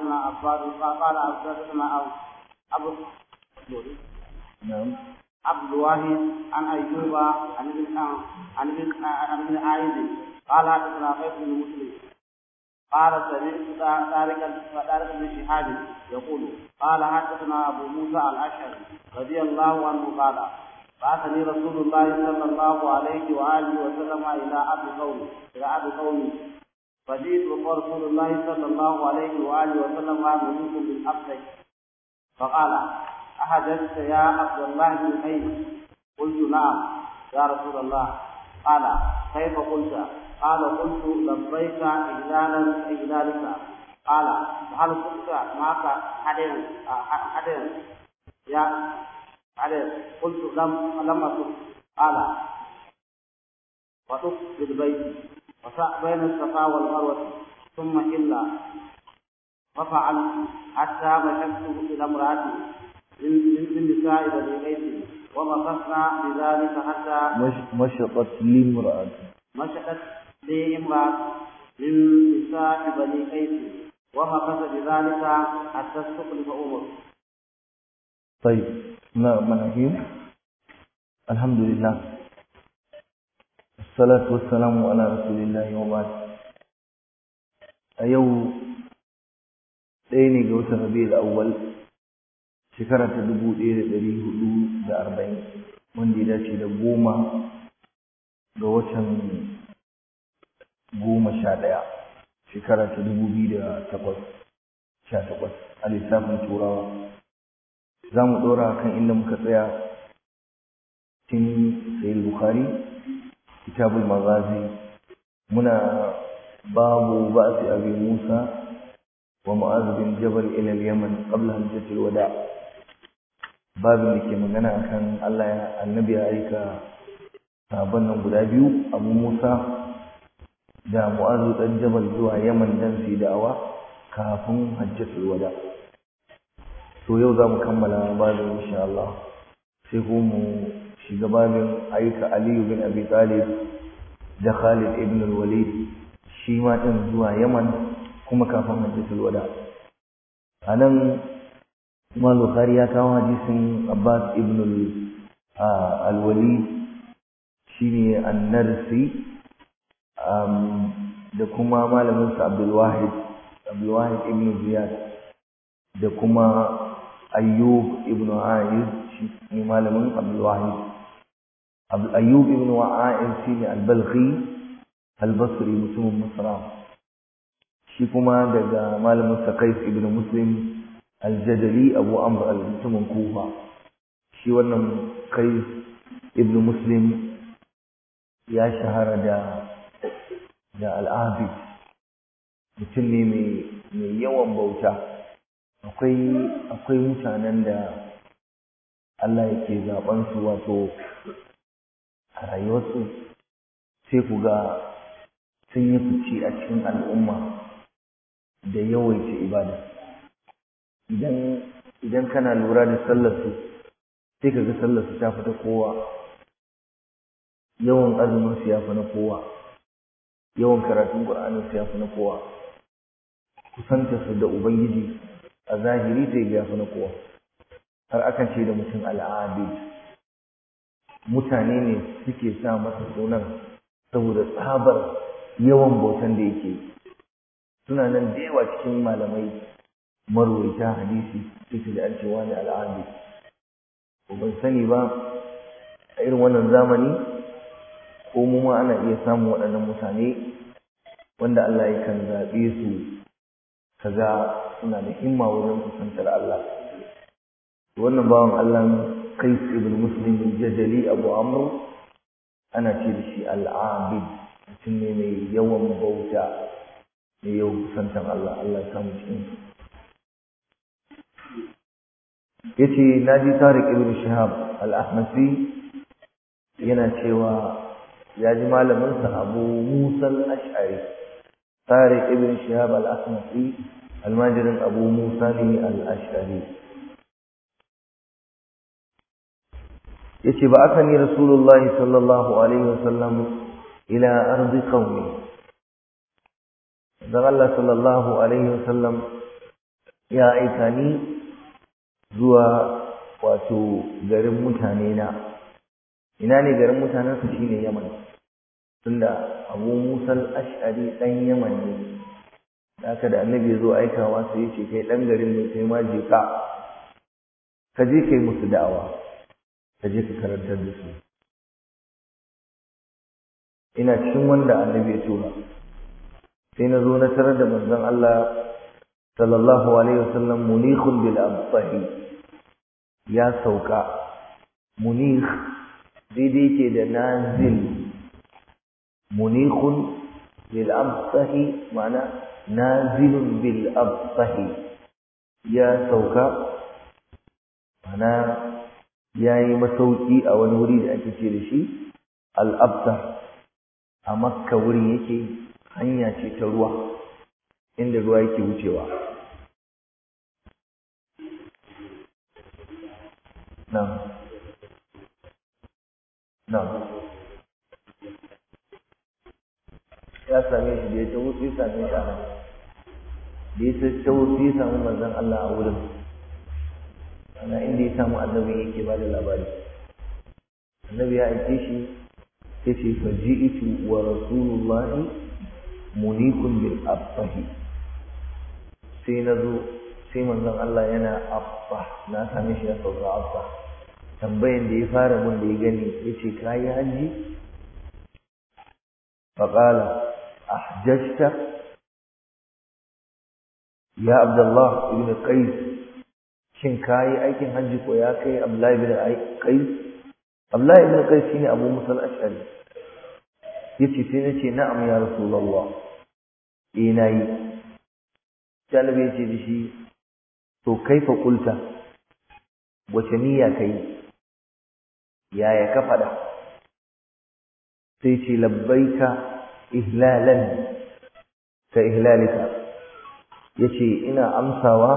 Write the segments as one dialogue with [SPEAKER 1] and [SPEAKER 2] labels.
[SPEAKER 1] حدثنا عباد قال حدثنا ابو
[SPEAKER 2] نعم
[SPEAKER 1] عبد الواحد عن ايوب عن ابن عن ابن عن ابن عائد قال حدثنا قيس بن مسلم قال سمعت طارق طارق بن شهاب يقول قال حدثنا ابو موسى الاشعري رضي الله عنه قال بعثني رسول الله صلى الله عليه واله وسلم الى ابي قومي الى ابي قومي فجئت رسول الله صلى الله عليه واله وسلم ملوك بالابدع فقال احدثت يا عبد الله بن قيس قلت نعم يا رسول الله قال كيف قلت قال قلت لبيك إجلالا إجلالك قال هل كنت معك حدين حدين يا حدين قلت لم لم أكن قال وطف بالبيت وسع بين الصفا والمروة ثم إلا ففعلت حتى مشيت إلى امرأتي من نساء بني قيس ومكثنا بذلك حتى
[SPEAKER 2] مشطت لي امرأة
[SPEAKER 1] مشقت لي امرأة من نساء بني قيس ومكث بذلك حتى استخلف عمر
[SPEAKER 2] طيب نعم مناهيم الحمد لله الصلاة والسلام على رسول الله وبعد a yau ɗaya ne ga watan rabi'ul awwal shekara ta dubu ɗaya da ɗari hudu da arba'in wanda ya dace da goma ga watan goma sha ɗaya shekara ta dubu biyu da takwas sha takwas a lissafin turawa za mu ɗora kan inda muka tsaya cikin sayil bukhari kitabul magazi muna babu ba'si abi musa wa mu'az bin jabal ila al-yaman qabla hajjatil wada babin da ke magana akan Allah ya annabi ya aika sahabban nan guda biyu abu musa da mu'az dan jabal zuwa yaman dan su da'awa kafin hajjatul wada to yau za mu kammala babin insha Allah sai ko mu shiga babin aika aliyu bin abi talib da khalid ibn al-walid shi ma din zuwa yaman kuma kafin hajjatul wada a nan Imam Bukhari ya kawo hadisin Abbas ibn al-Walid shine an-Narsi da kuma malamin sa Abdul Wahid Abdul Wahid ibn Ziyad da kuma Ayyub ibn Aiz shi ne malamin Abdul Wahid Ayyub ibn Aiz shine al-Balkhi al-Basri mutumin Masra shi kuma daga malamin sa Qais ibn Muslim al-Jadali Abu Amr al-mutumin Kufa shi wannan Qais ibn Muslim ya shahara da da al-Abid mutum ne mai yawan bauta akwai akwai mutanen da Allah yake zaben su wato a rayuwarsu sai ku ga sun yi fice a cikin al'umma da yawaita ibada idan idan kana lura da sallarsu sai ka ga sallarsu ta fi ta kowa yawan azumin su ya fi na kowa yawan karatun ƙur'anin su ya fi na kowa kusanta su da ubangiji a zahiri sai ga ya fi na kowa har akan ce da mutum al'abid mutane ne suke sa masa sunan saboda tsabar yawan bautan da yake suna nan da yawa cikin malamai marwaita hadisi suke da an cewa ne al'adu ban sani ba a irin wannan zamani ko mu ma ana iya samun waɗannan mutane wanda Allah yakan zaɓe su kaga suna da himma wajen kusantar Allah wannan bawan Allah Qais ibn Muslim al-Jadali Abu Amr ana ce da shi al-Abid mutum ne mai yawan bauta mai yawan kusantar Allah Allah ya samu cikin yace naji Tariq ibn Shihab al-Ahmasi yana cewa ya ji malamin sa Abu Musa al-Ash'ari Tariq ibn Shihab al-Ahmasi almajirin Abu Musa ne al-Ash'ari yace ba aka ni Rasulullahi sallallahu alaihi wasallam ila ardi qaumi dan Allah sallallahu alaihi wasallam ya aika ni zuwa wato garin mutane na ina ne garin mutanensa shine yaman tunda abu musal ash'ari dan yaman ne haka da annabi ya zo aikawa sai ya ce kai dan garin ne kai ma je ka ka je kai musu da'awa ka je ka karantar da su ina cikin wanda annabi ya tura sai na zo na tarar da manzon Allah sallallahu alaihi wasallam munikhun bil abtahi ya sauka munikh daidai ke da nazil munikhun bil abtahi ma'ana nazilun bil abtahi ya sauka ma'ana ya yi masauki a wani wuri da ake ce da shi al-abtah a makka wuri yake hanya ce ta ruwa inda ruwa yake wucewa nan nan ya same shi da ya taho sai same shi a nan da ya taho sai ya samu manzon Allah a wurin ana inda ya samu annabi yake ba da labari annabi ya aike shi ya ce faji'itu wa rasulullahi munikun bil abbahi sai na zo sai manzon Allah yana abba na same shi ya sauka abba tambayan da ya fara mun da ya gani ya ce ka yi hajji faƙala ahjajta ya abdullah ibn qais shin ka yi aikin hajji ko ya kai abdullahi ibn qais abdullahi ibn qais shine abu musal ashari yace sai nace na'am ya rasulullah eh nayi jalabi yace da shi to kaifa qulta wace niyya kai yaya ka fada sai ce labbaika ihlalan ka ihlalika yace ina amsawa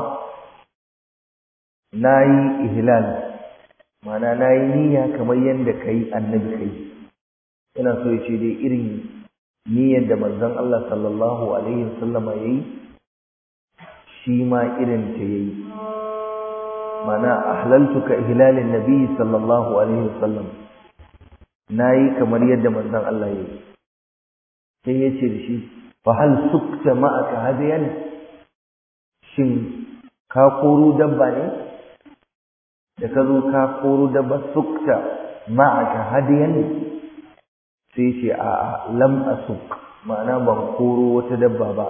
[SPEAKER 2] nayi ihlal ma'ana nayi niyya kamar yanda kai annabi kai ina so ya ce dai irin niyyar da manzon Allah sallallahu alaihi wasallama yayi shi ma irin ta yayi mana ahlaltu ka ihlalin nabi sallallahu alaihi wasallam nayi kamar yadda manzon Allah yayi sai ya ce da shi fa hal sukta ma'aka hadiyan shin ka koro dabba ne da ka zo ka koro dabba sukta ma'aka hadiyan sai ce a lam asuk ma'ana ban koro wata dabba ba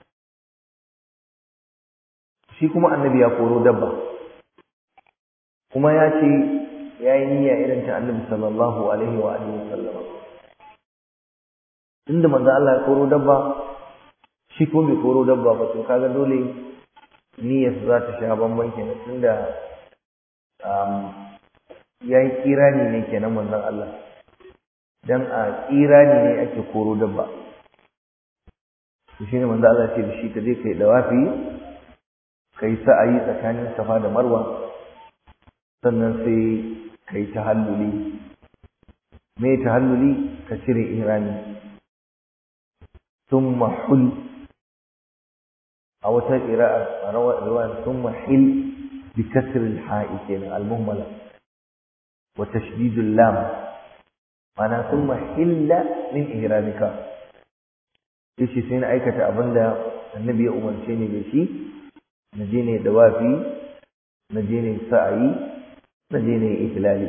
[SPEAKER 2] shi kuma annabi ya koro dabba kuma ya ce ya yi niyya irin ta annabi sallallahu alaihi wa alihi wasallam tunda manzo Allah ya koro dabba shi ko bai koro dabba ba to kaga dole niyyar za ta sha bamban kenan tunda ya yi kirani ne kenan manzon Allah dan a kirani ne ake koro dabba to shine manzo Allah ce da shi ka je kai dawafi kai sa'ayi tsakanin Safa da Marwa sannan sai kai tahalluli me tahalluli ka cire ihrami thumma hul a wata qira'a rawa thumma hil bi kasr al-ha'i kenan al-muhmala wa tashdid al-lam mana thumma hilla min ihramika yace sai na aikata abinda annabi ya umarce ni da shi na je ne dawafi na je ne sa'ayi na je ne ihlali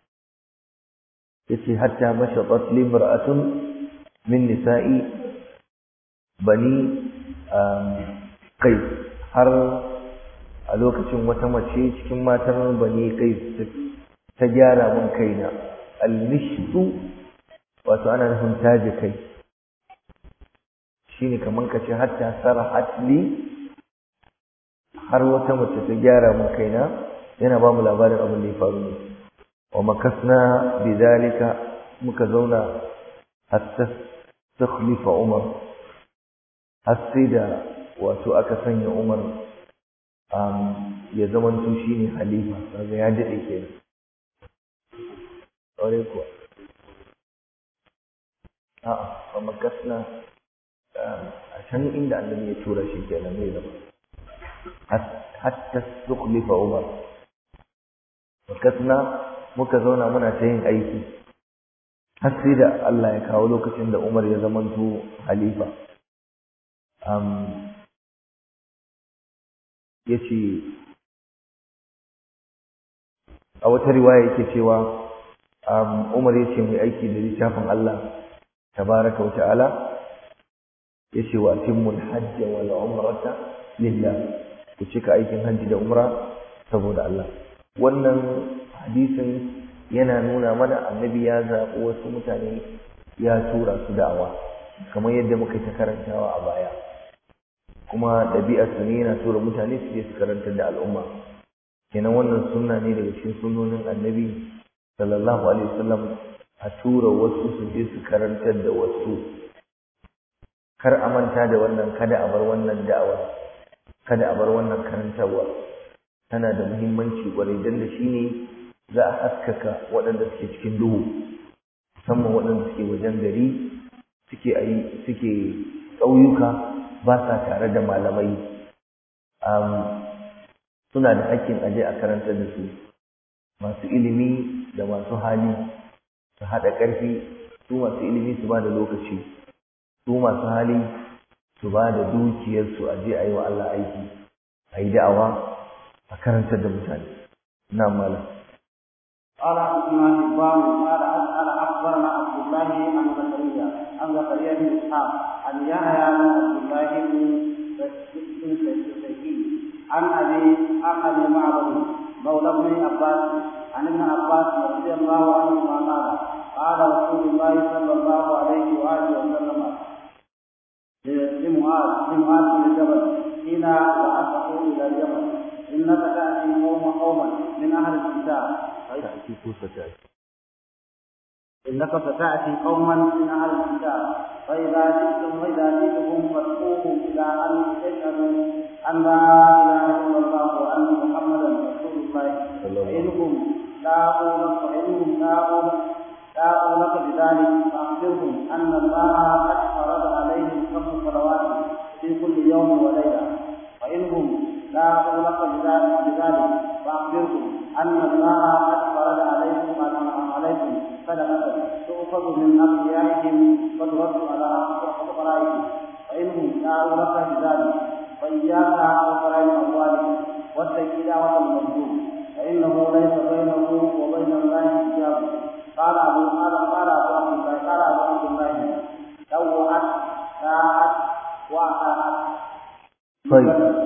[SPEAKER 2] yace hatta mashatat li mar'atun min nisa'i bani kai har a lokacin wata mace cikin matan bani kai ta gyara mun kaina al-mishtu wato ana nufin taje kai shine kaman ka ce hatta sarahat li har wata mace ta gyara mun kaina yana ba mu labarin abin da ya faru ne wa makasna bidalika muka zauna hatta takhlifa umar har sai da wato aka sanya umar ya zamanto shine halifa kaga ya dade kenan aure kuwa a'a wa makasna a can inda annabi ya tura shi kenan zai zama hatta tukhlifa umar makasna muka zauna muna ta yin aiki har sai da Allah ya kawo lokacin da Umar ya zamanto halifa ya ce a wata riwaya yake cewa Umar ya ce mai aiki da littafin Allah tabaraka wa ta'ala ya ce wa timmul hajja wal umrata lillah ku cika aikin hajji da umra saboda Allah wannan hadisin yana nuna mana annabi ya zaɓi wasu mutane ya tura su da'awa kamar yadda muka ta karantawa a baya kuma ɗabi'arsa ne yana tura mutane su je su karantar da al'umma kenan wannan sunna ne daga cikin sunnonin annabi sallallahu alaihi wasallam a tura wasu su je su karantar da wasu kar a manta da wannan kada a bar wannan da'awa kada a bar wannan karantarwa tana da muhimmanci kwarai don da shi ne za a haskaka waɗanda suke cikin duhu musamman waɗanda suke wajen gari suke ayi suke ƙauyuka ba sa tare da malamai suna da hakkin aje a karantar da su masu ilimi da masu hali su haɗa ƙarfi su masu ilimi su ba da lokaci su masu hali su ba da dukiyarsu a je a yi wa Allah aiki a yi da'awa a karantar da mutane na malam
[SPEAKER 1] قال حدثنا حبان قال قال اخبرنا عبد الله عن زكريا عن زكريا بن اسحاق عن يحيى بن عبد الله بن سيدي عن ابي عن ابي معبد مولى ابن عباس عن ابن عباس رضي الله عنهما قال قال رسول الله صلى الله عليه واله وسلم لمعاذ لمعاذ بن جبل حين بعثه الى اليمن انك تاتي قوم قوما من اهل الكتاب
[SPEAKER 2] تأتي كوسة
[SPEAKER 1] انك ستاتي قوما من اهل الكتاب فاذا جئتم واذا جئتم فادعوهم الى ان تشهدوا ان لا اله الا الله وان محمدا رسول الله فانهم لاقوا لك فانهم لاقوا لك لاقوا لك بذلك فاخبرهم ان الله قد فرض عليهم خمس صلوات في كل يوم وليله فانهم لاقوا لك بذلك بذلك فاخبرهم ان الله قد فرض عليكم عليكم صدقه تؤخذ من اغنيائهم وترد على فقرائهم فانهم لاقوا لك بذلك فاياك وفرائض اموالهم واتق دعوه المظلوم فانه ليس بينه وبين الله حجاب قال ابو قال قال ابو عبد الله قال ابو عبد الله لوعت ساعت واطاعت
[SPEAKER 2] طيب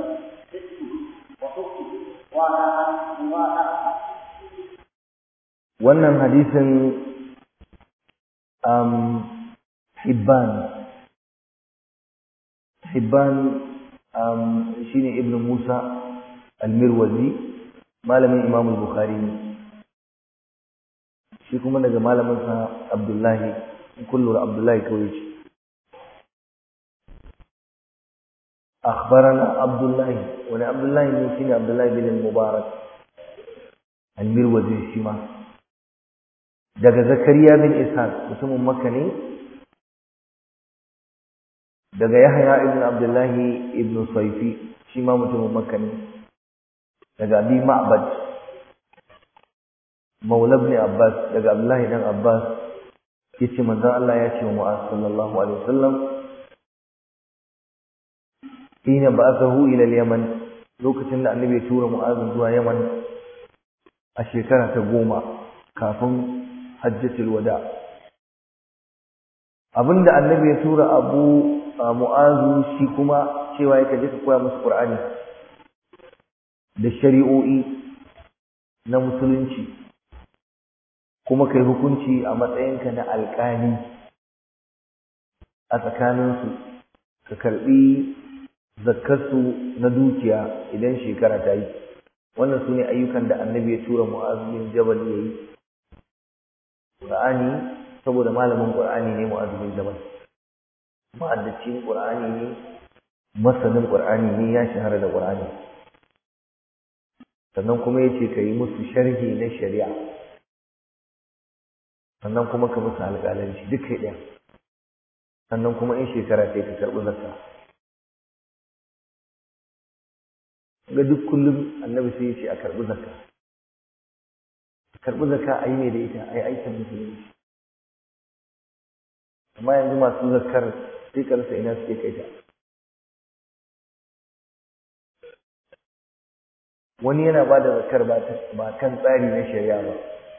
[SPEAKER 2] wannan hadisin um, hibban hibban um, shine ibn musa al-mirwazi malamin imam al-bukhari ne shi kuma daga malaminsa abdullahi kullu abdullahi kawai ce أخبرنا عبد الله وأنا عبد الله بن شين عبد الله بن المبارك المروزي شيما daga zakariya bin ishaq mutumin makka ne daga yahya ibn abdullahi ibn saifi shi ma mutumin makka ne daga abi ma'bad maula ibn abbas daga abdullahi dan abbas yace manzon Allah ya ce wa mu'az sallallahu alaihi wasallam hina ba'athahu ila al-yaman lokacin da annabi ya tura mu'az zuwa yaman a shekara ta goma kafin hajjatul wada abinda annabi ya tura abu mu'azu shi kuma cewa yake je ka koya musu qur'ani da shari'o'i na musulunci kuma kai hukunci a matsayinka na alƙali a tsakaninsu ka karɓi zakkarsu na dukiya idan shekara ta yi wannan su ne ayyukan da annabi ya tura mu'azu bin jabal ya yi ƙur'ani saboda malamin ƙur'ani ne mu'azu bin jabal ma'addacin ƙur'ani ne masanin ƙur'ani ne ya shahara da ƙur'ani sannan kuma ya ce ka yi musu sharhi na shari'a sannan kuma ka musu alƙalanci duk kai ɗaya sannan kuma in shekara ta ka karɓi zakka ga duk kullum annabi sai ya ce a karɓi zakka a karɓi zakka a yi ne da ita a yi aikin musulunci amma yanzu masu zakkar sai ka rasa ina suke kai ta wani yana ba da zakkar ba kan tsari na shari'a ba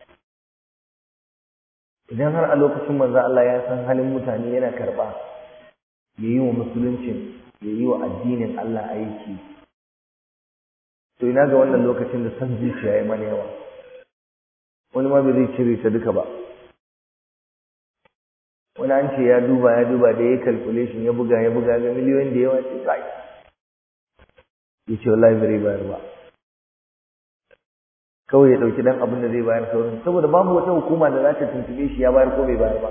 [SPEAKER 2] idan har a lokacin manzo Allah ya san halin mutane yana karɓa ya yi wa musuluncin ya yi wa addinin Allah aiki to ina ga wannan lokacin da san zuciya ya mana yawa wani ma bai zai cire ta duka ba wani an ce ya duba ya duba da ya calculation ya buga ya buga ga miliyoyin da yawa ce kai ya ce wallahi bai bayar ba kawai ya ɗauki ɗan abin da zai bayar sauran saboda babu wata hukuma da za ta tuntube shi ya bayar ko bai bayar ba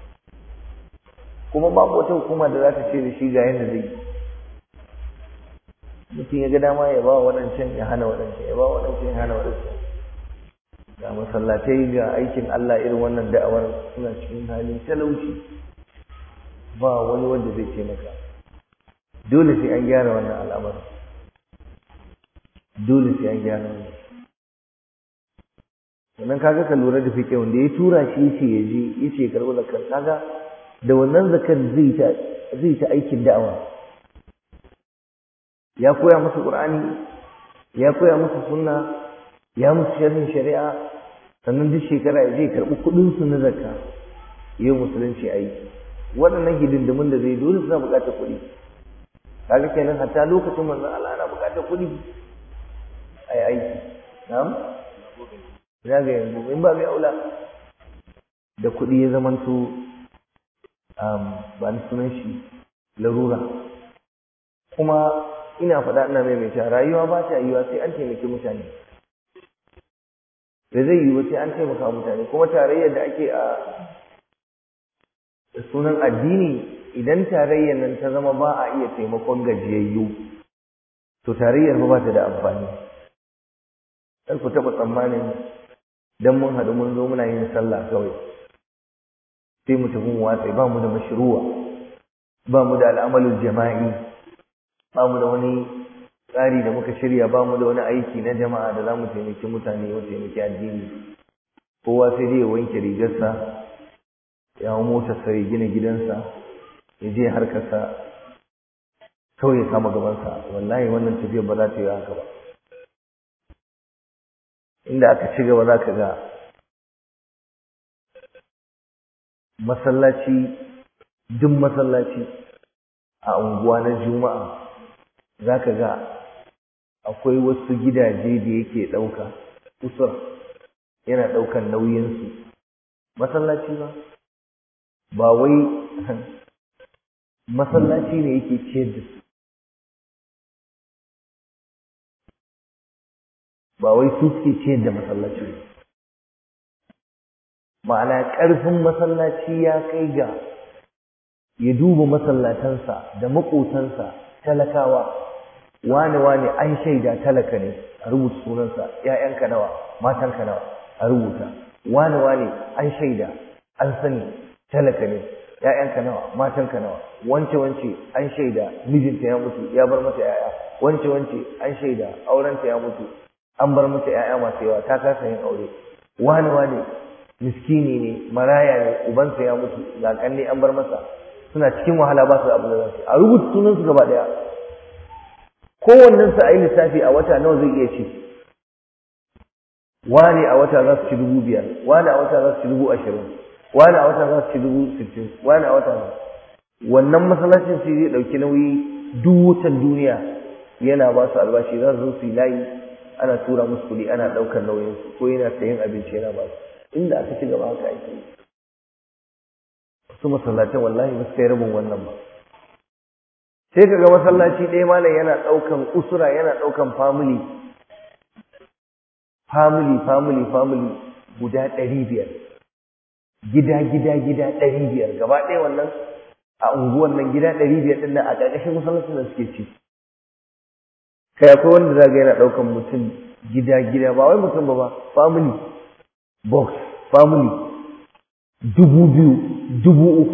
[SPEAKER 2] kuma babu wata hukuma da za ta ce da shi ga yadda zai yi mutum ya ga dama ya ba waɗancan ya hana waɗancan ya ba waɗancan ya hana waɗancan ga masallatai ga aikin Allah irin wannan da'awar suna cikin halin talauci ba wani wanda zai ce maka dole sai an gyara wannan al'amarin dole sai an gyara wannan sannan kaga ka lura da fiƙe wanda ya tura shi yace ya je yace ya karɓi zakar kaga da wannan zakar zai ta zai ta aikin da'awa ya koya musu qur'ani ya koya musu sunna ya musu sharhin shari'a sannan duk shekara ya je karɓi kuɗin su na zakka yau musulunci aiki waɗannan hidindimin da zai dole suna buƙatar kuɗi kaga kenan hatta lokacin manzon Allah ana buƙatar kuɗi ai aiki na'am ina ga yanzu in ba mai aula da kuɗi ya zamanto ba ni sunan shi larura kuma ina faɗa ina maimaita rayuwa ba ta yiwa sai an taimaki mutane da zai yiwu sai an taimaka mutane kuma tarayyar da ake a sunan addini idan tarayyar nan ta zama ba a iya taimakon gajiyayyu to tarayyar ba ta da amfani kar ku taɓa tsammanin dan mun haɗu mun zo muna yin sallah kawai sai mu tafi mu watsa ba mu da mashruwa ba mu da al'amalul jama'i ba mu da wani tsari da muka shirya ba mu da wani aiki na jama'a da za mu taimaki mutane mu taimaki addini kowa sai dai ya wanke rigarsa ya hau motarsa ya gina gidansa ya je harkarsa kawai ya kama gabansa wallahi wannan tafiyar ba za ta yi haka ba inda aka ci gaba za ka ga masallaci duk masallaci a unguwa na juma'a za ka ga akwai wasu gidaje da yake ɗauka usur yana ɗaukan nauyinsu masallaci ba ba wai masallaci ne yake ciyar da su ba wai su suke ciyar da masallaci ba ma'ana ƙarfin masallaci ya kai ga ya duba masallatansa da maƙotansa talakawa wane wane an shaida talaka ne a rubuta sunansa ‘ya'yanka nawa matanka nawa a rubuta wane wane an shaida an sani talaka ne ‘ya'yanka nawa matanka nawa wance wance an shaida mijinta ya mutu ya bar mata ‘ya'ya wance wance an shaida aurenta ya mutu an bar mata ‘ya'ya masu yawa ta kasa yin aure wane wane miskini ne maraya ne ubansa ya mutu ga kanne an bar masa suna cikin wahala ba su da abin da za su a rubuta sunansu gaba ɗaya kowannen su a yi lissafi a wata nawa zai iya ci wani a wata za su ci dubu biyar wani a wata za su ci dubu ashirin wani a wata za su ci dubu sittin wani a wata wannan masallacin sai zai ɗauki nauyi duk wutan duniya yana ba su albashi za su zo su yi layi ana tura musu kuɗi ana ɗaukar nauyinsu ko yana sayan abinci yana ba su inda aka ci gaba haka ake yi wasu masallatan wallahi ba su kai rabin wannan ba sai ka ga masallaci ɗaya malam yana ɗaukan usura yana ɗaukan family family family family guda ɗari biyar gida gida gida ɗari biyar gaba ɗaya wannan a unguwan nan gida ɗari biyar ɗin nan a ƙarƙashin masallacin da suke ci kai akwai wanda za ga yana ɗaukan mutum gida gida ba wai mutum ba ba family box family dubu biyu dubu uku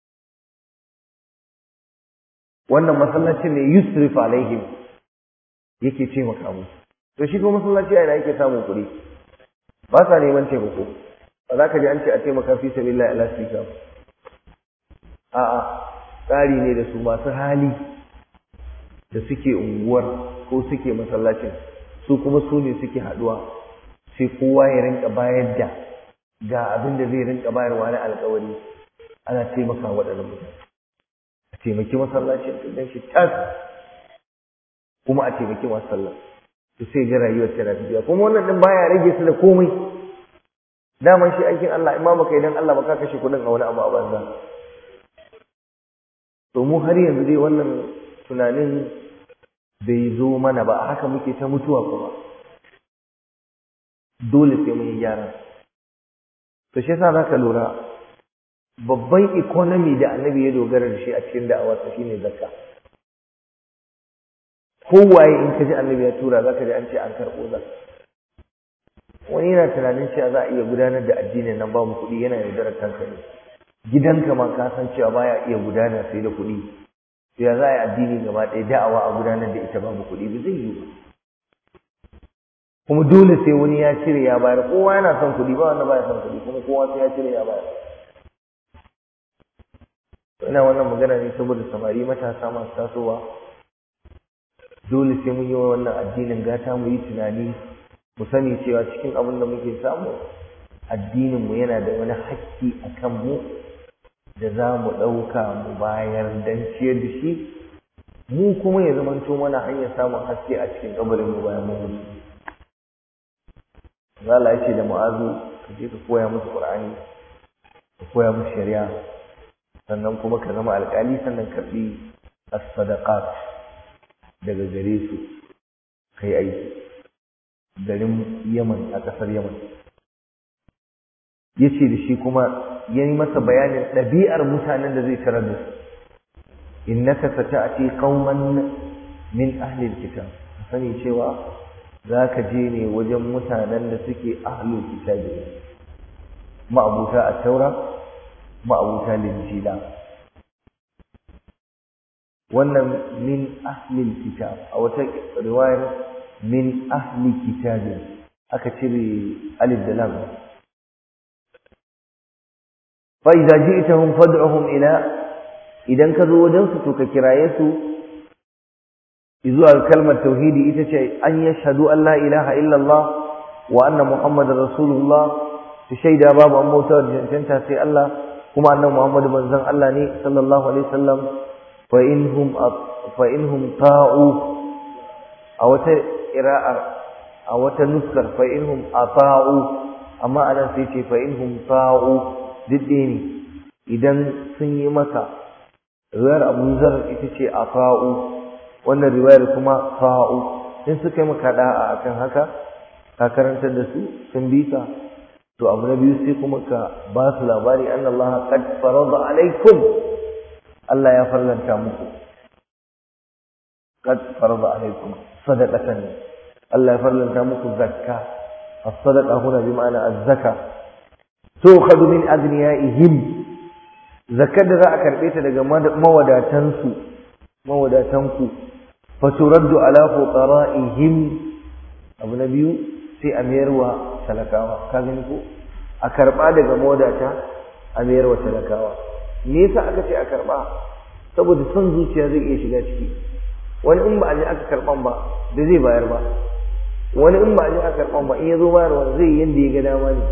[SPEAKER 2] wannan masallacin ne yusrif alaihim yake taimaka musu to shi kuma masallaci a ina yake samun kuɗi ba sa neman taimako ba za ka ji an ce a taimaka fi sabilillah ila sika a'a tsari ne da su masu hali da suke unguwar ko suke masallacin su kuma su ne suke haɗuwa sai kowa ya rinka bayar da ga abin da zai rinka bayarwa na alkawari ana taimaka waɗannan mutane a taimaki masallacin ɗin shi tas kuma a taimaki masu sallah to sai ga rayuwar tana tafiya kuma wannan din baya rage su da komai daman shi aikin Allah in ma baka idan Allah baka kashe kuɗin a wani abu a banza to mu har yanzu dai wannan tunanin bai zo mana ba haka muke ta mutuwa kuma dole sai mun yi gyara to shi yasa zaka lura babban economy da annabi ya dogara da shi a cikin da'awarsa shine zakka kowaye in ka ji annabi ya tura za ka ji an ce an karɓo za wani yana tunanin cewa za a iya gudanar da addinin nan babu kuɗi yana yaudarar kanka ne gidanka ma ka san cewa baya iya gudana sai da kuɗi to ya za a yi addini gaba ɗaya da'awa a gudanar da ita babu kuɗi ba zai yi ba kuma dole sai wani ya cire ya bayar kowa yana son kuɗi ba wanda baya son kuɗi kuma kowa sai ya cire ya bayar ina wannan magana ne saboda samari matasa masu tasowa dole sai mun yi wa wannan addinin gata mu yi tunani mu sani cewa cikin abin da muke samu addininmu yana da wani hakki a kanmu da za mu ɗauka mu bayar don ciyar da shi mu kuma ya zamanto mana hanyar samun haske a cikin kabarin mu bayan mun mutu Allah ya ce da mu'azu ka je ka koya musu Qur'ani ka koya musu shari'a sannan kuma ka zama alƙali sannan karɓi as-sadaqat daga gare su kai aiki garin Yaman a ƙasar Yaman ya ce da shi kuma ya yi masa bayanin ɗabi'ar mutanen da zai tarar da su innaka sata'ati qauman min ahli alkitab sani cewa za ka je ne wajen mutanen da suke ahlul kitabi ma'abuta a taura ma'abuta linjila wannan min ahlil kitab a wata riwayar min ahli kitabin aka cire alif da lam fa idza ji'tahum fad'uhum ila idan ka zo wajen su to ka kiraye su zuwa kalmar tauhidi ita ce an yashhadu an la ilaha illallah wa anna muhammadar rasulullah su shaida babu an bauta da cancanta sai Allah kuma annan muhammadu manzon Allah ne sallallahu alaihi wasallam fa inhum fa inhum ta'u a wata qira'ar a wata nuskar fa inhum ata'u amma anan sai ce fa inhum ta'u didde ne idan sun yi maka riwayar Abu Zar ita ce ata'u wannan riwayar kuma fa'u in suka yi maka da'a akan haka ka karantar da su sun bi ka to abu na biyu sai kuma ka ba su labari anna Allah qad farada alaikum Allah ya farlanta muku qad farada alaikum sadaqatan Allah ya farlanta muku zakka as-sadaqa huna bi ma'ana az-zaka tu'khadhu min agniyaihim zakkar da za a karbe ta daga mawadatansu mawadatanku faturaddu ala fuqara'ihim abu na biyu sai a mayarwa talakawa ka gani ko a karba daga mawadata a mayarwa talakawa me yasa aka ce a karba saboda son zuciya zai iya shiga ciki wani in ba a je aka karban ba da zai bayar ba wani in ba a je aka karban ba in ya zo bayarwa zai yi yanda ya ga dama ne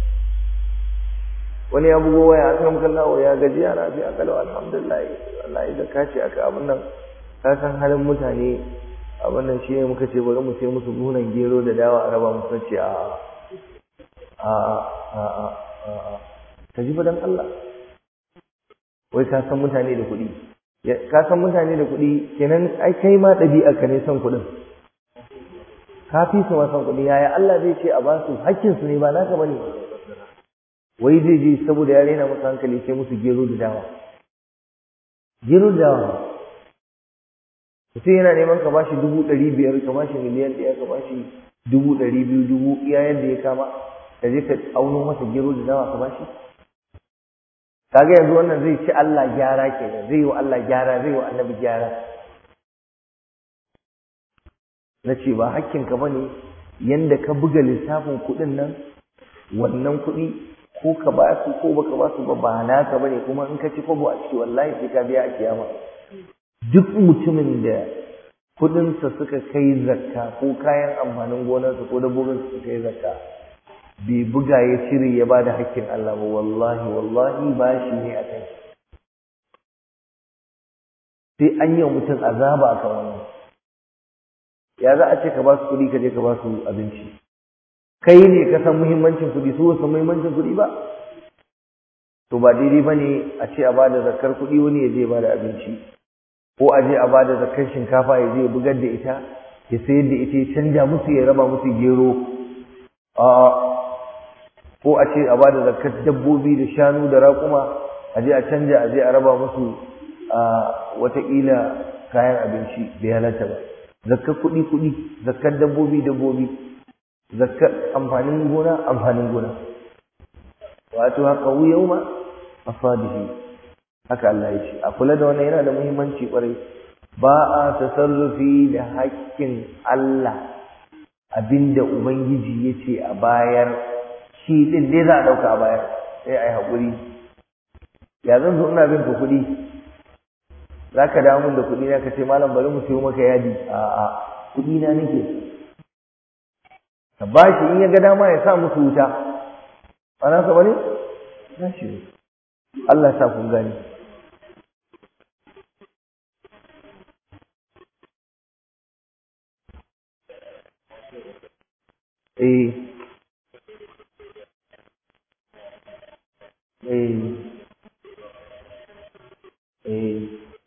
[SPEAKER 2] wani ya bugo waya a kan kallawa ya gaji ya rafi a kalau alhamdulillah wallahi da kace aka abin nan ka san halin mutane abin nan shi ne muka ce bari mu sai musu buhunan gero da dawa a raba musu ce a a a a a ka ji fadan Allah wai ka san mutane da kuɗi ka san mutane da kuɗi kenan ai kai ma ɗabi'ar ka ne son kuɗin ka fi su ma son kuɗi yaya Allah zai ce a ba su hakkin su ne ba naka bane wai zai je saboda ya rena musu hankali sai musu gero da dawa gero da dawa mutum yana neman ka bashi dubu ɗari biyar ka bashi miliyan ɗaya ka bashi dubu ɗari biyu dubu iya yadda ya kama ka je ka auno masa gero da dawa ka bashi kaga yanzu wannan zai ci Allah gyara kenan zai yi wa Allah gyara zai yi wa annabi gyara na ce ba hakkinka ba ne yadda ka buga lissafin kuɗin nan wannan kuɗi ko ka ba su ko baka ba su ba ba naka ba ne kuma in ka ci kwabo a ciki wallahi sai ka biya a kiyama duk mutumin da kuɗinsa suka kai zakka ko kayan amfanin gonarsa ko dabbobin suka kai zakka bai buga ya cire ya ba da hakkin Allah ba wallahi wallahi ba shi ne a kai sai an yi wa mutum azaba a kan wannan ya za a ce ka ba su kuɗi ka je ka ba su abinci kai ne ka san muhimmancin kuɗi su san muhimmancin kuɗi ba to ba daidai ba ne a ce a ba da zakar kuɗi wani ya je ba da abinci ko a je a ba da zakar shinkafa ya je ya bugar da ita ya sayar da ita ya canja musu ya raba musu gero a ko a ce a ba da zakar dabbobi da shanu da raƙuma a je a canja a je a raba musu a wataƙila kayan abinci bai halatta ba zakkar kuɗi kuɗi zakkar dabbobi dabbobi zakkar amfanin gona amfanin gona wato haka yau ma asadihi haka Allah ya ce a kula da wannan yana da muhimmanci kwarai ba a tasarrufi da haƙƙin Allah abinda ubangiji ya ce a bayar shi ɗin dai za a ɗauka a bayar sai a yi haƙuri ya zan zo ina bin ka kuɗi za ka dawo min da kuɗi na ka ce malam bari mu siyo maka yadi a'a kuɗi na nake ka ba shi in ya ga dama ya sa musu wuta ba na sa bane na shi Allah sa kun gani eh eh eh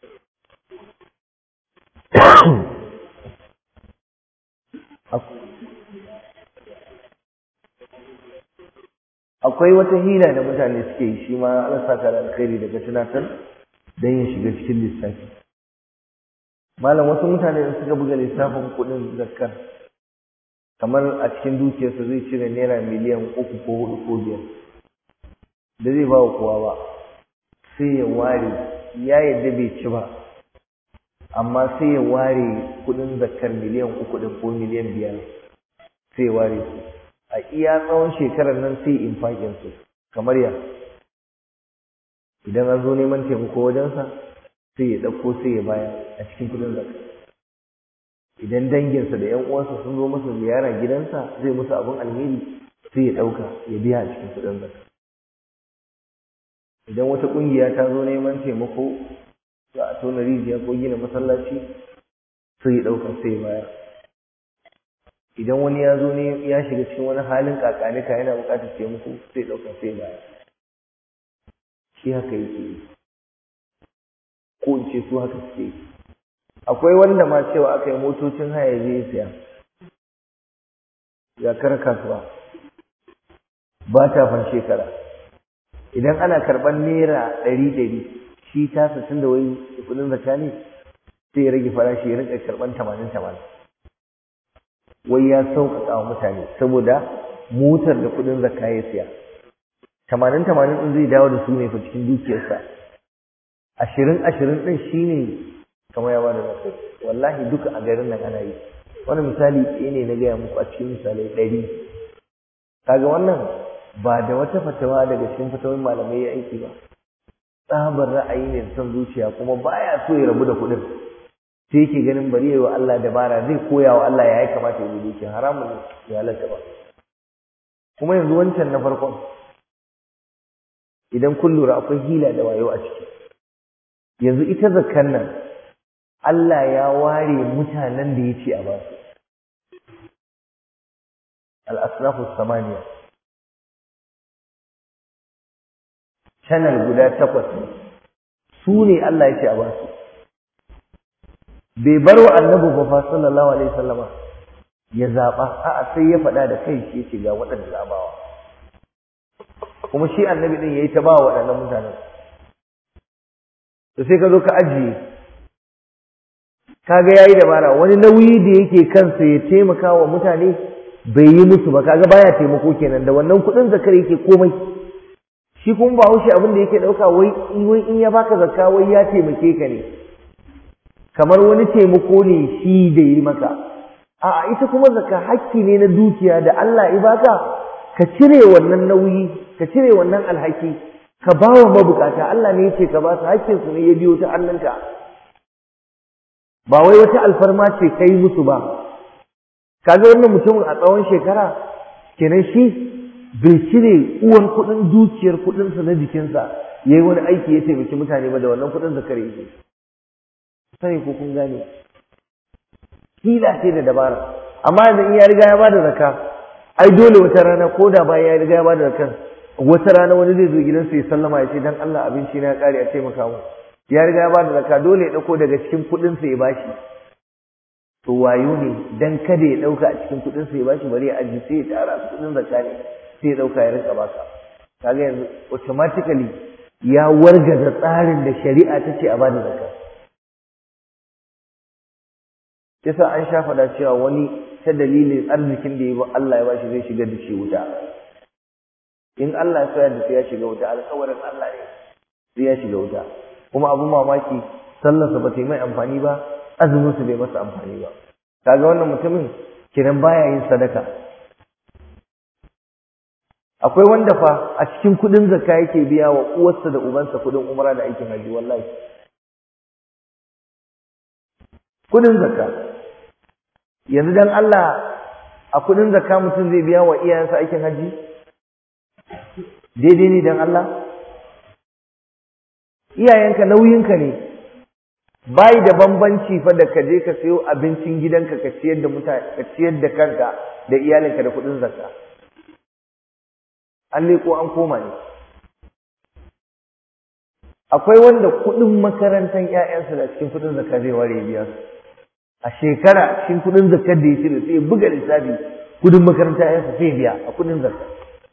[SPEAKER 2] akwai wata hila da mutane suke yi shi ma Allah saka da alkhairi daga tunatar don ya shiga cikin lissafi malam wasu mutane da suka buga lissafin kuɗin zakkar kamar a cikin dukiyarsa zai cire naira miliyan uku ko hudu ko biyar da zai ba wa kowa ba sai ya ware ya yadda bai ci ba amma sai ya ware kuɗin zakkar miliyan uku ɗin ko miliyan biyar sai ya ware su a iya tsawon shekarar nan sai in su kamar ya idan an zo neman taimako wajensa sai ya ɗauko sai ya bayar a cikin kudin zakka idan danginsa da 'yan uwansa sun zo masa ziyara gidansa zai musu abin alheri sai ya ɗauka ya biya a cikin kudin zakka idan wata ƙungiya ta zo neman taimako za a tona rijiya ko gina masallaci sai ya ɗauka sai ya bayar idan wani ya zo ne ya shiga cikin wani halin kakanika yana buƙatar taimako sai ɗauka sai baya shi haka yake yi ko in ce su haka suke yi akwai wanda ma cewa aka yi motocin haya zai siya zakar kasuwa ba ta fan shekara idan ana karɓar naira ɗari ɗari shi tasa tun da wai kuɗin zakka ne sai ya rage farashi ya rinka karɓar tamanin tamanin wai ya sauƙaƙa wa mutane saboda motar da kuɗin zakka ya siya tamanin tamanin ɗin zai dawo da su ne fa cikin dukiyarsa ashirin ashirin ɗin shi ne kamar ya bada zakka wallahi duka a garin nan ana yi wani misali ɗaya ne na gaya muku a cikin misalai ɗari kaga wannan ba da wata fatawa daga cikin fatawar malamai ya aiki ba tsabar ra'ayi ne da son zuciya kuma baya so ya rabu da kuɗin sai yake ganin bari yayi wa Allah dabara zai koya wa Allah ya yi kamata ya yi dukiya haramun ne ya halatta ba kuma yanzu wancan na farkon idan kun lura akwai hila da wayo a ciki yanzu ita zakkan nan Allah ya ware mutanen da ya ce a basu al-asnafu samaniya channel guda takwas ne su ne Allah ya ce a basu bai bar wa annabi ba fa sallallahu alaihi wasallama ya zaba a'a sai ya faɗa da kai shi yace ga waɗanda zabawa kuma shi annabi din yayi ta ba waɗannan mutanen to sai ka zo ka ajiye kaga yayi dabara wani nauyi da yake kansa ya taimaka wa mutane bai yi musu ba kaga baya taimako kenan da wannan kuɗin zakar yake komai shi kuma ba haushi abin da yake ɗauka wai wai in ya baka zakka wai ya taimake ka ne kamar wani taimako ne shi da yi maka a ita kuma zakka hakki ne na dukiya da Allah ya baka ka cire wannan nauyi ka cire wannan alhaki ka ba wa mabukata Allah ne yake ka ba su hakkin su ne ya biyo ta hannunka ba wai wata alfarma ce kai musu ba kaga wannan mutumin a tsawon shekara kenan shi bai cire uwar kuɗin dukiyar kuɗinsa na jikinsa yayi wani aiki ya taimaki mutane ba da wannan kuɗin zakar yake sai ko kun gane hila ce da dabara amma yanzu in ya riga ya bada zakka ai dole wata rana ko da bayan ya riga ya bada zakar wata rana wani zai zo gidansa ya sallama ya ce dan Allah abinci na ya kare a taimaka mu ya riga ya bada zakka dole ya dauko daga cikin kuɗin sa ya bashi to wayo ne dan kada ya dauka a cikin kuɗin sa ya bashi bari ya aji sai ya tara su kuɗin zakka ne sai ya dauka ya rinka baka kaga yanzu automatically ya wargaza tsarin da shari'a ta ce a bada zakka yasa an sha faɗa cewa wani ta dalilin arzikin da ya ba Allah ya bashi zai shigar da shi wuta in Allah ya sayar da sai ya shiga wuta alƙawarin Allah ne sai ya shiga wuta kuma abu mamaki sallarsa ba ta yi mai amfani ba azumin su bai masa amfani ba kaga wannan mutumin kiran baya yin sadaka akwai wanda fa a cikin kuɗin zakka yake biya wa uwarsa da ubansa kuɗin umra da aikin haji wallahi kuɗin zakka yanzu dan Allah a kudin zakka mutum zai biya wa iyayensa aikin haji daidai ne dan Allah iyayenka nauyinka ne bai da bambanci fa da ka je ka sayo abincin gidanka ka ciyar da mutane ka ciyar da kanka da iyalinka da kudin zakka an leko an koma ne akwai wanda kudin makarantar ƴaƴansa da cikin kudin zakka zai ware biya su a shekara cikin kudin zakkar da ya cire sai buga lissafi kudin makaranta yansa sai biya a kudin zakka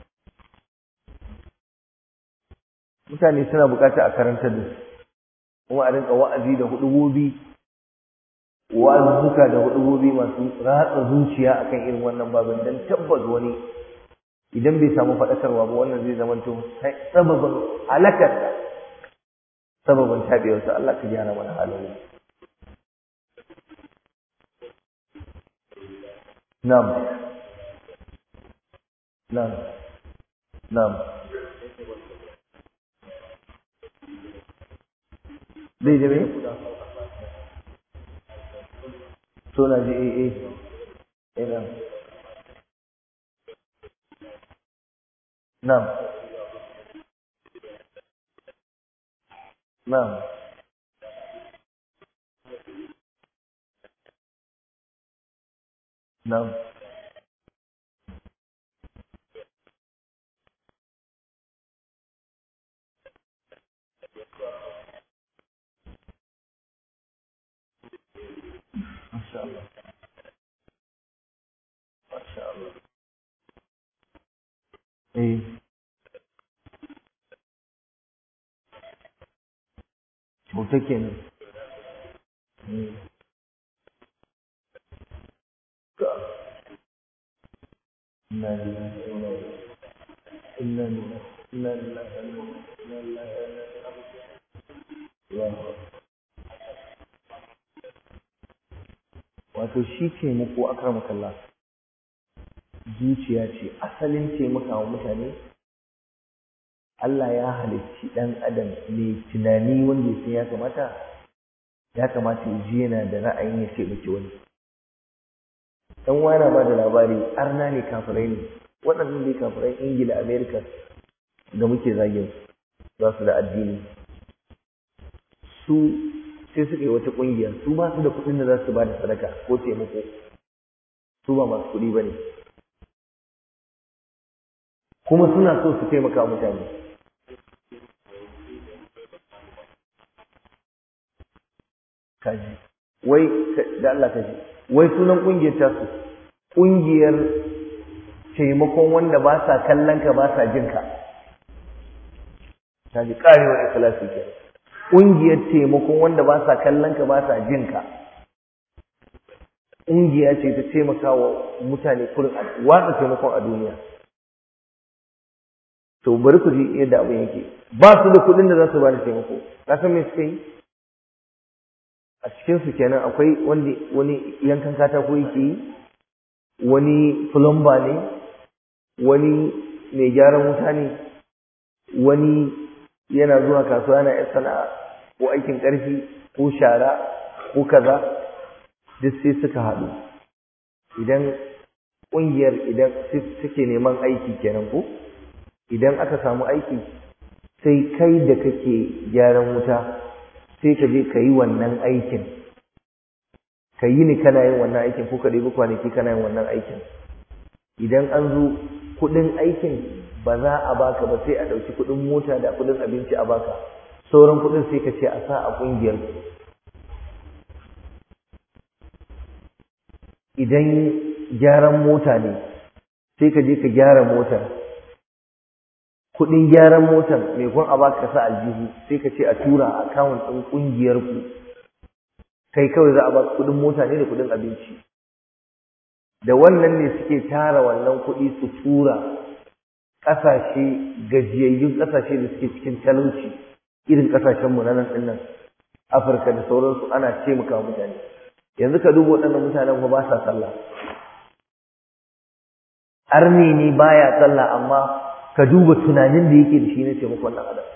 [SPEAKER 2] mutane suna bukata a karantar da su kuma a rinka wa'azi da hudubobi wa'azzuka da hudubobi masu ratsa zuciya akan irin wannan babin dan tabbas wani idan bai samu faɗakarwa ba wannan zai zama to sababin halakarsa sababin tabewarsa Allah ka gyara mana halin نعم نعم نعم bai da mai? so na ji ee ina nam nam nam Masha Allah. Masha Allah. Eh. Bauta kenan. Eh. Ka. Inna lillahi wa inna ilaihi Inna lillahi inna lillahi wa inna ilaihi raji'un. wato shi taimako akramakallah zuciya ce asalin taimaka wa mutane Allah ya halicci ɗan adam mai tunani wanda ya san ya kamata ya kamata ya ji yana da ra'ayin ya taimaki wani dan wana ba da labari arna ne kafirai ne waɗannan ne kafirai ingila america da muke zagin za su da addini su sai suka yi wata ƙungiya su ba su da kuɗin da za su ba da sadaka ko taimako su ba masu kuɗi ba ne kuma suna so su taimaka mutane kaji wai da Allah kaji wai sunan ƙungiyar tasu ƙungiyar taimakon wanda ba sa kallon ka ba sa jin ka kaji ƙarewar ikhlasi kenan ƙungiyar taimakon wanda ba sa kallon ka ba sa jin ka ƙungiya ce ta taimaka wa mutane kurin watsa taimakon a duniya to bari ku ji yadda abin yake ba su da kuɗin da za su ba da taimako ka san me suka yi a cikinsu kenan akwai wanda wani yankan katako yake yi wani plumber ne wani mai gyaran wuta ne wani yana zuwa kasuwa yana yan sana'a ko aikin ƙarfi ko shara ko kaza duk sai suka haɗu idan ƙungiyar idan suke neman aiki kenan ko idan aka samu aiki sai kai da kake gyaran wuta sai ka je ka yi wannan aikin ka yi ni kana yin wannan aikin ko ka ɗebi kwanaki kana yin wannan aikin idan an zo kuɗin aikin ba za a baka ba sai a ɗauki kuɗin mota da kuɗin abinci a baka sauran kuɗin sai ka ce a sa a ƙungiyar idan gyaran mota ne sai ka je ka gyara motar kuɗin gyaran motar mai kun a baka sa aljihu sai ka ce a tura a akawun ɗin ƙungiyar ku kai kawai za a baka kuɗin mota ne da kuɗin abinci da wannan ne suke tara wannan kuɗi su tura ƙasashe gajiyayyun ƙasashe da suke cikin talauci irin ƙasashenmu na nan ɗin nan afirka da sauransu ana taimaka mutane yanzu ka duba waɗannan mutanen ba ba sa sallah arni ne baya sallah amma ka duba tunanin da yake da shi na taimakon ɗan adam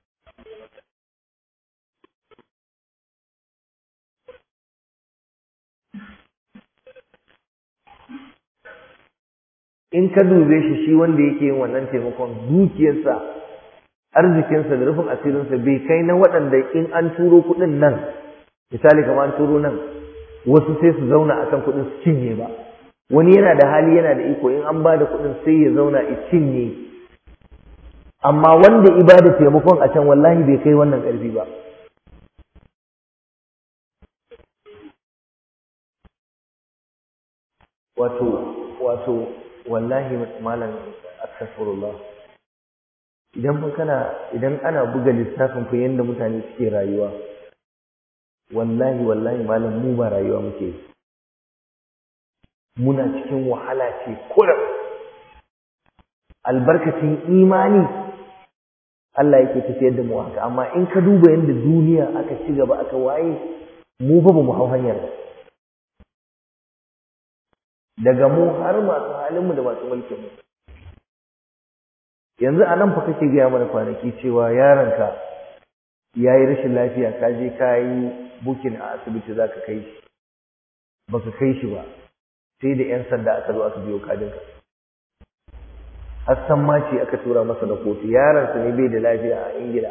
[SPEAKER 2] in ka dube shi shi wanda yake yin wannan taimakon dukiyarsa arzikinsa da rufin asirinsa bai kai na waɗanda in an turo kuɗin nan misali kamar an turo nan wasu sai su zauna akan kuɗin su cinye ba wani yana da hali yana da iko in an ba da kuɗin sai ya zauna ya cinye amma wanda ibada taimakon a can wallahi bai kai wannan ƙarfi ba wato wato wallahi malam astaghfirullah idan fa kana idan ana buga lissafin ku yanda mutane suke rayuwa wallahi wallahi malam mu ba rayuwa muke muna cikin wahala ce kurum albarkacin imani Allah yake tafiyar da mu haka amma in ka duba yanda duniya aka ci gaba aka waye mu fa ba mu hau hanyar daga mu har masu halinmu da masu mulkinmu yanzu a nan fa kake gaya mana kwanaki cewa yaronka ya yi rashin lafiya ka je ka yi bukin a asibiti za ka kai shi ba ka kai shi ba sai da 'yan sanda aka zo aka biyo kadinka hassan ma ce aka tura masa da kotu yaronsa ne bai da lafiya a ingila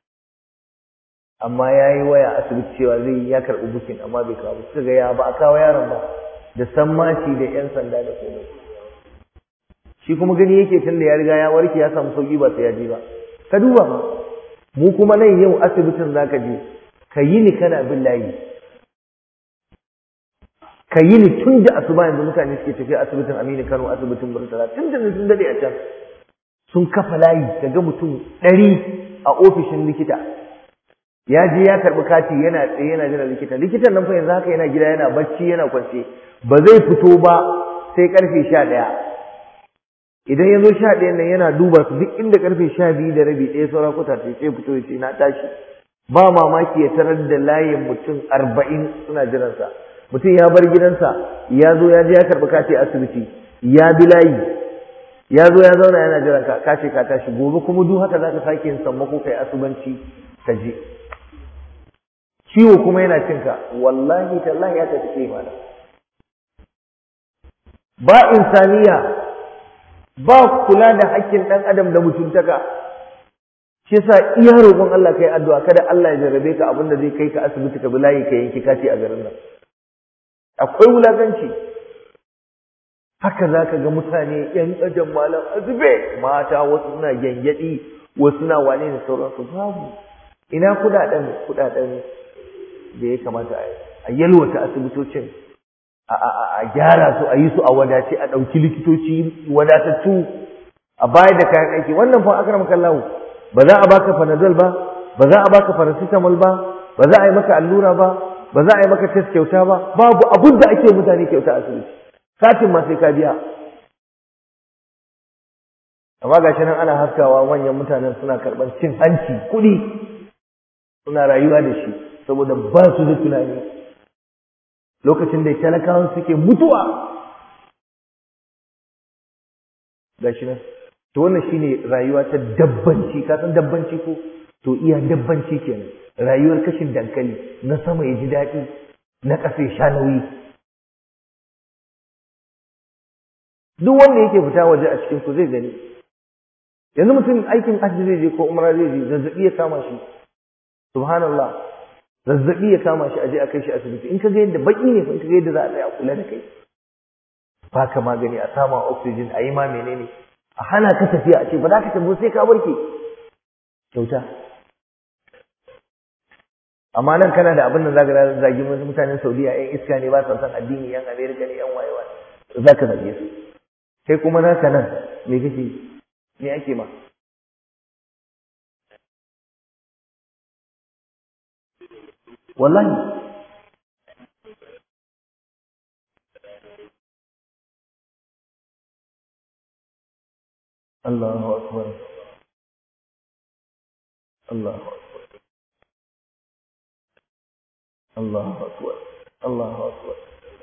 [SPEAKER 2] amma ya yi waya asibiti cewa zai ya karɓi bukin amma bai kawo suka ga ya ba a kawo yaron ba da sammaci da 'yan sanda da komai shi kuma gani yake tun da ya riga ya warke ya samu sauki ba sai ya je ba ka duba ma mu kuma nan yau asibitin zaka je ka yi ni kana bin layi ka yi ni tun da asuba yanzu mutane suke tafiya asibitin Aminu Kano asibitin Murtala tun da sun dade a can sun kafa layi kaga mutum ɗari a ofishin likita ya je ya karɓi kati yana tsaye yana jiran likita likitan nan fa yanzu haka yana gida yana bacci yana kwance ba zai fito ba sai karfe sha ɗaya idan ya zo sha ɗayan nan yana duba su duk inda karfe sha biyu da rabi ɗaya saura kuta sai sai fito ya ce na tashi ba mamaki ya tarar da layin mutum arba'in suna jiransa mutum ya bar gidansa ya zo ya je ya karɓi kati asibiti ya bi layi ya zo ya zauna yana jiran ka kace ka tashi gobe kuma duk haka zaka sake yin sammako kai asubanci ka je ciwo kuma yana cinka wallahi tallahi ya tafi kai mana ba insaniya ba kula da hakkin ɗan adam da mutuntaka shi yasa iya roƙon Allah kai addu'a kada Allah ya jarrabe ka abin da zai kai ka asibiti ka bilayi ka yanki kati a garin nan akwai wulakanci haka za ka ga mutane ‘yan ajin malam azube mata wasu suna gyangyaɗi wasu suna wane da sauransu babu ina kuɗaɗen kuɗaɗen da ya kamata a yalwata asibitocin a gyara su a yi su a wadace a ɗauki likitoci wadatattu a bayar da kayan aiki wannan fa akram kallahu ba za a baka panadol ba ba za a baka paracetamol ba ba za a yi maka allura ba ba za a yi maka test kyauta ba babu abin da ake mutane kyauta a asibiti katin ma sai ka biya amma gashi nan ana haskawa manyan mutanen suna karɓar cin hanci kuɗi suna rayuwa da shi saboda ba su da tunani lokacin da talakawan suke mutuwa gashi nan to wannan shine rayuwa ta dabbanci ka san dabbanci ko to iya dabbanci kenan rayuwar kashin dankali na sama ya ji daɗi na ƙasa ya sha nauyi duk wanda yake fita waje a cikin ku zai gani yanzu mutum aikin hajji zai je ko umra zai je zazzabi ya kama shi subhanallah zazzabi ya kama shi aje a kai shi asibiti in ka ga yadda baki ne in ka ga yadda za a tsaya a kula da kai ba ka magani a sama oxygen a yi ma menene a hana ka tafiya a ce ba za ka tafi sai ka warke kyauta amma nan kana da abin da zaka zagi mutanen Saudiya yan iska ne ba sa san addini yan America ne yan wayewa zaka zage su kai kuma naka nan me kake me ake ma wallahi Allahu akbar Allahu akbar Allahu akbar Allahu akbar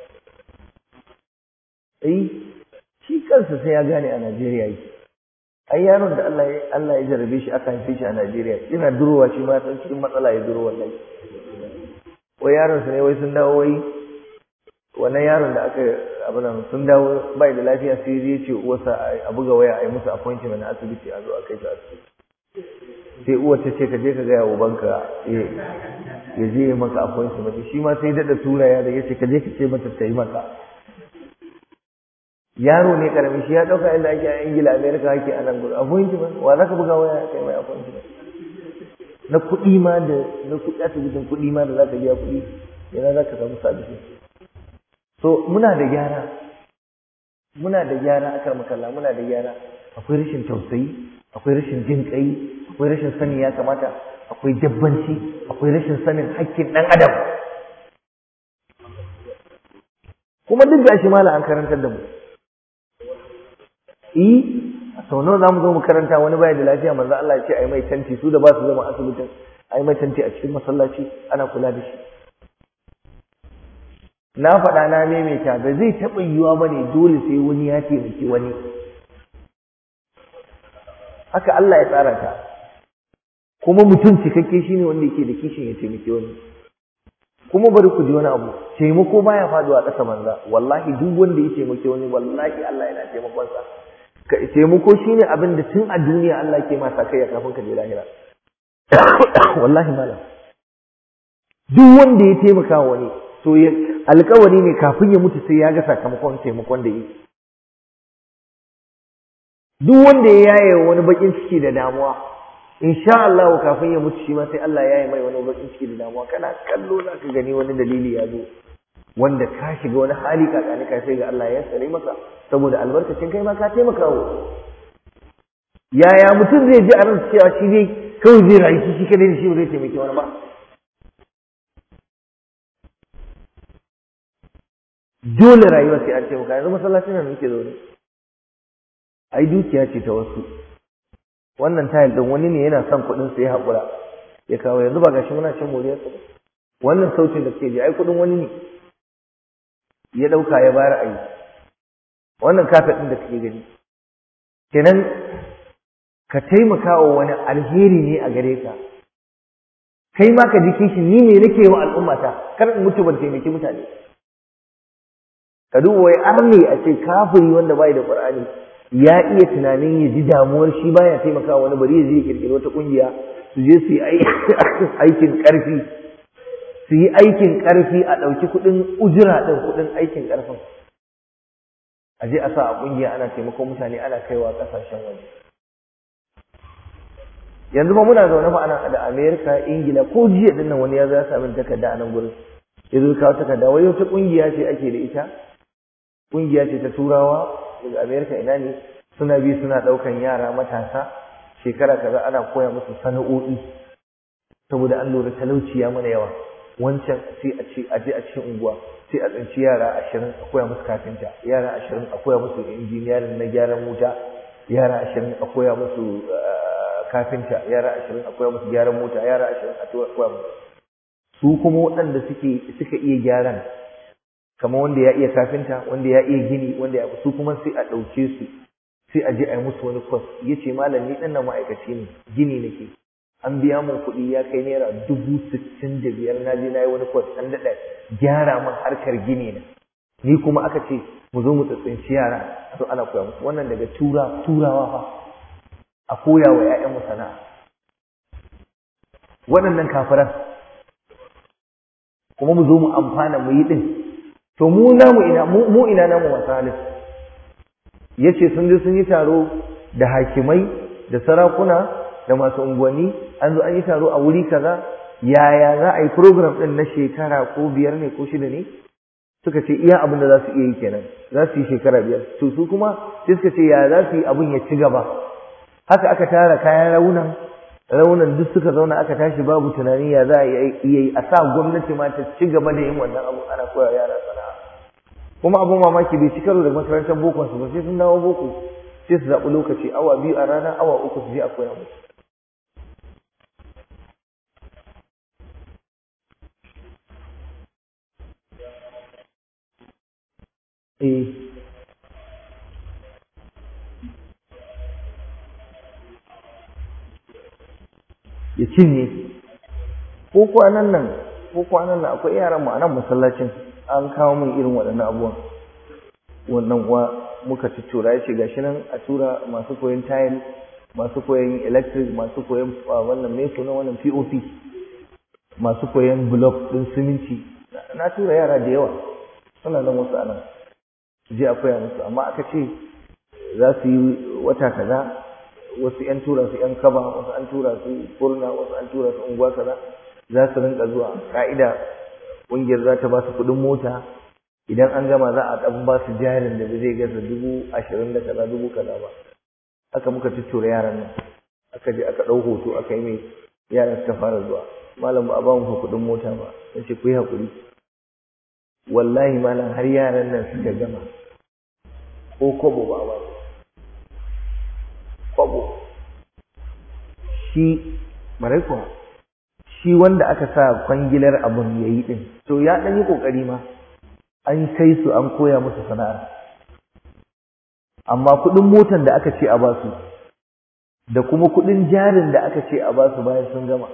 [SPEAKER 2] eh shi kansa sai ya gane a Najeriya yake ai yaron da Allah ya Allah ya jarabe shi aka haife shi a Najeriya yana durowa shi ma san cikin matsala ya duro wallahi wai yaron sa ne wai sun dawo wai wannan yaron da aka abin nan sun dawo bai da lafiya sai ya ce uwarsa a buga waya a yi musu appointment a asibiti a zo a kai shi asibiti sai uwar ta ce ka je ka gaya wa banka ya je ya maka appointment shi ma sai daɗa tura ya da ya ce ka je ka ce mata ta yi maka yaro ne karami shi ya ɗauka inda ake a ingila amerika ake a nan gudu appointment wa za ka buga waya kai mai appointment na kuɗi ma da na kuɗi asibitin kuɗi ma da za ka biya kuɗi yana za ka samu sabisi so muna da gyara muna da gyara akan makalla muna da gyara akwai rashin tausayi akwai rashin jin kai akwai rashin sani ya kamata akwai dabbanci akwai rashin sanin haƙƙin ɗan adam kuma duk gashi mala an karantar da mu eh sau nawa zamu zo mu karanta wani baya da lafiya manzo Allah ya ce ai mai tanti su da ba su zama asibitin ai mai tanti a cikin masallaci ana kula da shi na faɗa na maimaita ba zai taɓa yiwuwa ba ne dole sai wani ya taimaki wani haka Allah ya tsara ta kuma mutum cikakke shine wanda yake da kishin ya taimaki wani kuma bari ku ji wani abu taimako baya faduwa ƙasa banza wallahi duk wanda ya taimaki wani wallahi Allah yana taimakon sa taimako shine abin da tun a duniya Allah ke masa kai kafin ka je lahira wallahi malam duk wanda ya taimaka wani to ya alkawari ne kafin ya mutu sai ya ga sakamakon taimakon da yi duk wanda ya yaye wani bakin ciki da damuwa insha Allah kafin ya mutu shi ma sai Allah ya yi mai wani bakin ciki da damuwa kana kallo za ka gani wani dalili ya zo wanda ka shiga wani hali kakani ka sai ga Allah ya tsare maka saboda albarkacin kai ma ka taimaka wa yaya mutum zai ji a ran cewa shi dai kawai zai rayu shi kadai da shi ba zai taimaki wani ba dole rayuwa sai an taimaka yanzu masallacin nan muke zaune ai dukiya ce ta wasu wannan tayil din wani ne yana son kuɗin sai ya haƙura ya kawo yanzu ba gashi muna cin moriyar ba wannan sautin da suke ji ai kuɗin wani ne ya ɗauka ya bayar a yi wannan kafet ɗin da kake gani kenan ka taimaka wa wani alheri ne a gare ka kai ma ka ji kishin ni ne nake wa al'ummata kar in mutu ban taimaki mutane ka duba wai arne a ce kafiri wanda bai da qur'ani ya iya tunanin ya ji damuwar shi baya taimaka wani bari ya je ya kirkiri wata kungiya su je su yi aikin karfi su yi aikin karfi a ɗauki kuɗin ujira ɗin kuɗin aikin karfin a je a sa a kungiya ana taimakon mutane ana kaiwa ƙasashen waje yanzu ba muna zaune fa ana da Amerika Ingila ko jiya dinnan wani ya zo ya sami takarda a nan gurin ya zo kawo takarda wai wata kungiya ce ake da ita kungiya ce ta turawa daga Amerika ina ne suna bi suna daukan yara matasa shekara kaza ana koya musu sana'o'i saboda an lura talauci ya mana yawa wancan sai a ce a je a cikin unguwa sai a tsinci yara ashirin a koya musu kafinta yara ashirin a koya musu injiniyarin na gyaran wuta yara ashirin a koya musu kafinta yara ashirin a koya musu gyaran mota yara ashirin a koya musu su kuma waɗanda suke suka iya gyaran kamar wanda ya iya kafinta wanda ya iya gini wanda ya su kuma sai a ɗauke su sai a je a yi musu wani kwas ya ce malam ni ɗan nan ma'aikaci ne gini nake an biya min kuɗi ya kai naira dubu sittin da biyar na je na yi wani kwas an daɗa gyara min harkar gini na ni kuma aka ce mu zo mu tsitsinci yara to ana koya musu wannan daga tura turawa fa a koya wa 'ya'yanmu sana'a waɗannan kafiran kuma mu zo mu amfana mu yi ɗin to mu namu ina mu ina namu masu halin ya ce sun je sun yi taro da hakimai da sarakuna da masu unguwanni an zo an yi taro a wuri kaza yaya za a yi program ɗin na shekara ko biyar ne ko shida ne suka ce iya abin da za su iya yi kenan za su yi shekara biyar to su kuma sai suka ce ya za su yi abin ya ci gaba haka aka tara kayan raunan raunan duk suka zauna aka tashi babu tunani ya za a iya yi a sa gwamnati ma ta ci gaba da yin wannan abu ana koya yara sana'a kuma abin mamaki bai ci karo da makarantar boko su ba sai sun dawo boko sai su zaɓi lokaci awa biyu a rana awa uku su je a koya musu eh ya cinye ko kwanan nan ko kwanan nan akwai yaran mu a nan masallacin an kawo min irin waɗannan abubuwan wannan uwa muka tuttura ya ce gashi nan a tura masu koyon tile masu koyon electric masu koyon wannan mai suna wannan pop masu koyon block ɗin siminti na tura yara da yawa suna nan wasu anan je a koya musu amma aka ce za su yi wata kaza wasu yan tura su yan kaba wasu an tura su kurna wasu an tura su unguwa kaza za su rinka zuwa ka'ida ƙungiyar za ta ba su kuɗin mota idan an gama za a ɗan ba su jarin da zai gaza dubu ashirin da kaza dubu kaza ba haka muka tuttura yaran nan aka je aka ɗau hoto aka yi mai yaran suka fara zuwa malam ba a ba mu kuɗin mota ba na ce ku yi haƙuri wallahi malam har yaran nan suka gama ko kobo ba ba kobo shi marai kuwa shi wanda aka sa kwangilar abun ya yi ɗin to ya ɗan yi ƙoƙari ma an kai su an koya musu sana'ar amma kuɗin motan da aka ce a basu da kuma kuɗin jarin da aka ce a basu bayan sun gama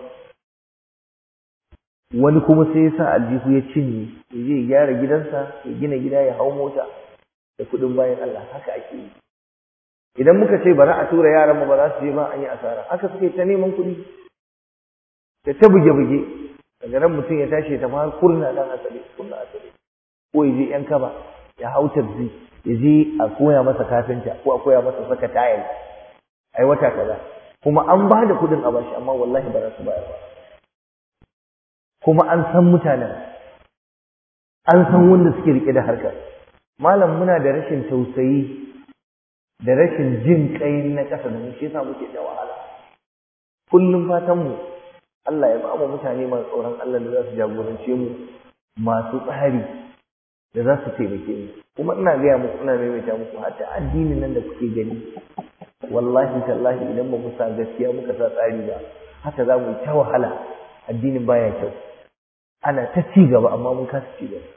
[SPEAKER 2] wani kuma sai ya sa aljihu ya cinye ya je ya gyara gidansa ya gina gida ya hau mota da kuɗin bayan Allah haka ake yi idan muka ce bari a tura yaran mu ba za su je ba an yi asara haka suke ta neman kuɗi da ta buge-buge daga nan mutum ya tashi ta ma kurna dan asali kurna asali ko ya je yan kaba ya hau tabzi ya je a koya masa kafinta ko a koya masa saka tayil ai wata kaza kuma an ba da kuɗin a bashi amma wallahi ba za su bayar ba kuma an san mutanen an san wanda suke rike da harkar malam muna da rashin tausayi da rashin jin kai na ƙasa da mu shi yasa muke da wahala kullum fatan mu Allah ya ba mu mutane masu tsoron Allah da za su jagorance mu masu tsari da za su taimake mu kuma ina gaya muku ina maimaita muku hatta addinin nan da kuke gani wallahi tallahi idan ba mu sa gaskiya muka sa tsari ba haka za mu yi ta wahala addinin baya kyau ana ta ci gaba amma mun kasa ci gaba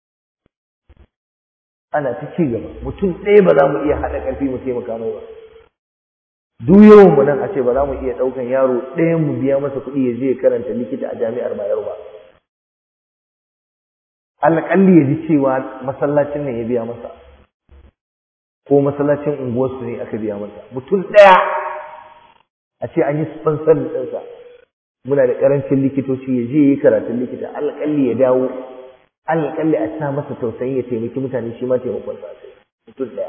[SPEAKER 2] ana ta ci gaba mutum ɗaya ba za mu iya haɗa ƙarfi mu taimaka mai ba duk yawan mu nan a ce ba za mu iya ɗaukan yaro ɗayan mu biya masa kuɗi ya je ya karanta likita a jami'ar Bayero ba alƙalli ya ji cewa masallacin nan ya biya masa ko masallacin unguwarsu ne aka biya masa mutum ɗaya a ce an yi sponsor ɗinsa muna da ƙarancin likitoci ya je yi karatun likita alƙalli ya dawo alƙalli a sa masa tausayi ya taimaki mutane shi ma taimakon sa mutum ɗaya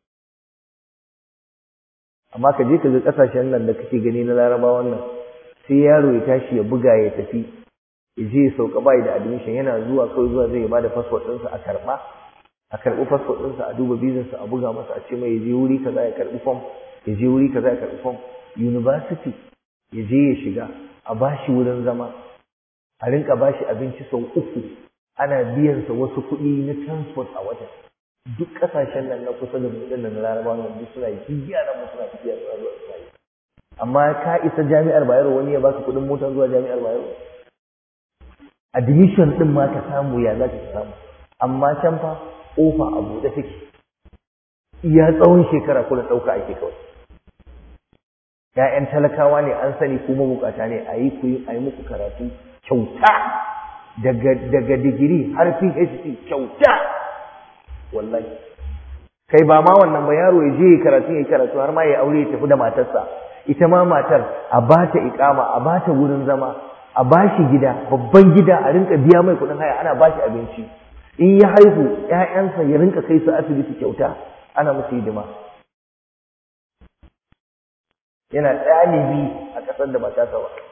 [SPEAKER 2] amma ka je ka ga ƙasashen nan da kake gani na larabawan nan sai yaro ya tashi ya buga ya tafi ya je ya sauka bai da admission yana zuwa kawai zuwa zai ba da passport ɗinsa a karɓa a karɓi passport ɗinsa a duba bizansa a buga masa a ce mai ya je wuri kaza ya karɓi form ya je wuri kaza ya karɓi form university ya je ya shiga a bashi wurin zama a rinka bashi abinci sau uku ana biyansa wasu kuɗi na transport a wata duk ƙasashen nan na kusa da mu ɗin nan larabawa nan duk suna yi yaran mu suna tafiya suna zuwa suna yi amma ka isa jami'ar bayero wani ya baka kuɗin mota zuwa jami'ar bayero admission ɗin ma ka samu ya za ka samu amma can fa ƙofa a buɗe take iya tsawon shekara kuna ɗauka ake kawai ‘ya'yan talakawa ne an sani kuma bukata ne a yi ku yi a yi muku karatu kyauta daga digiri har phd kyauta wallahi kai ba ma wannan ba yaro ya je ya karatu ya karatu har ma ya aure ya tafi da matarsa ita ma matar a ba ta ikama a ba ta wurin zama a ba shi gida babban gida a rinka biya mai kuɗin haya ana ba shi abinci in ya haihu ‘ya'yansa ya rinka kai su asibiti kyauta ana musu hidima yana ɗalibi a ƙasar da ba ta ba